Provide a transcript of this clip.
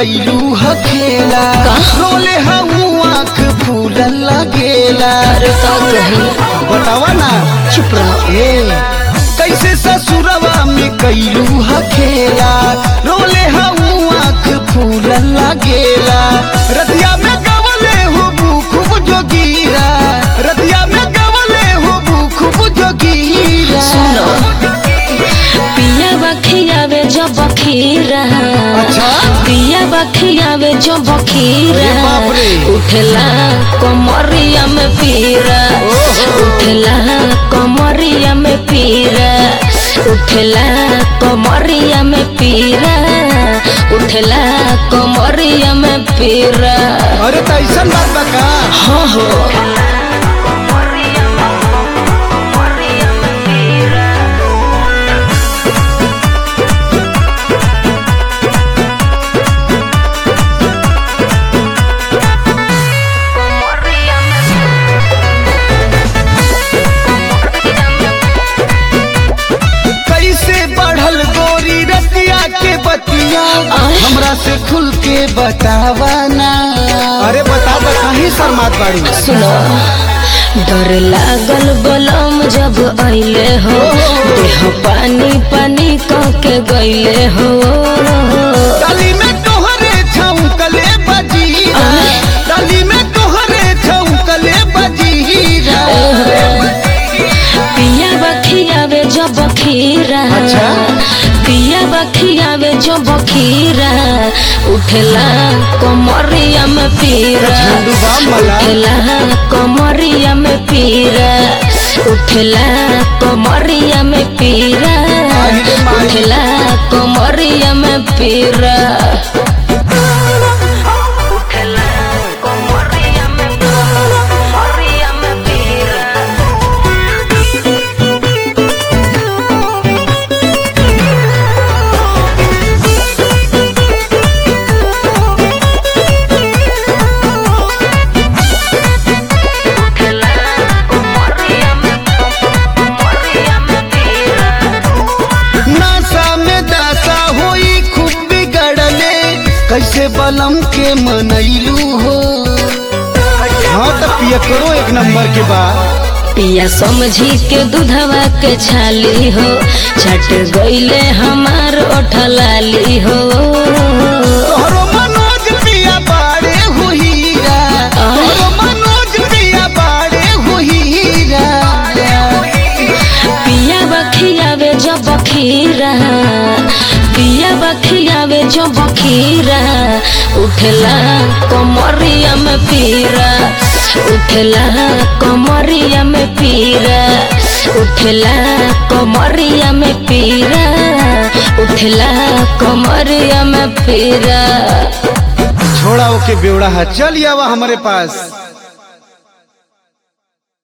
कैलू हखेला रोले हऊ आँख फूल लगेला अरे का कही बतावा ना चुप रहो ए कैसे ससुरवा में कैलू हखेला रोले हऊ आँख फूल लगेला रतिया में गवले हो खूब जोगीरा रतिया में गवले हो खूब जोगीरा सुनो पिया बखियावे जो बखीरा अच्छा? पिया बखियावे जो बखीरा अरे बाप रे। उठला कमरिया में पीरा ओहो। उठला कमरिया में पीरा उठला कमरिया में पीरा उठला कमरिया में पीरा अरे तो ऐसा बात बा का हाँ हो कैसे बढ़ल गोरी रतिया के बतिया आय। हमरा से खुल के बतावा ना अरे बता बता कहीं शर्मात बाड़ी सुनो डर लागल बलम जब अइले हो देह पानी पानी कह के गइले हो डाली में तोहरे छौकले बजीरा आय। डाली में तोहरे छौकले बजीरा पिया बखियावे जो बखीरा अच्छा? पिया बखियावे जो बखीरा उठला कमरिया में पीरा झंडू बाम वाला। उठला कमरिया में पीरा उठला कमरिया में पीरा आहि रे माही। उठला कमरिया में पीरा उठला कमरिया में कमरिया में पीरा नासा में दासा होई खूब बिगड़ले कैसे बलम के मनैलू हो हाँ तो पिया करो एक नंबर के बाद पिया समझी के दूधवा के छाली हो छट गईले हमार ओठलाली हो तोहरो मनोज पिया बाड़े हुईरा तोहरो मनोज पिया बाड़े हुईरा पिया बखियावे जो बखीरा पिया बखियावे जो बखीरा उठला कमरिया में पीरा उठला कमरिया में पीरा उठला कमरिया में पीरा उठला कमरिया में पीरा छोड़ा ओके बेवड़ा है चल आवा हमारे पास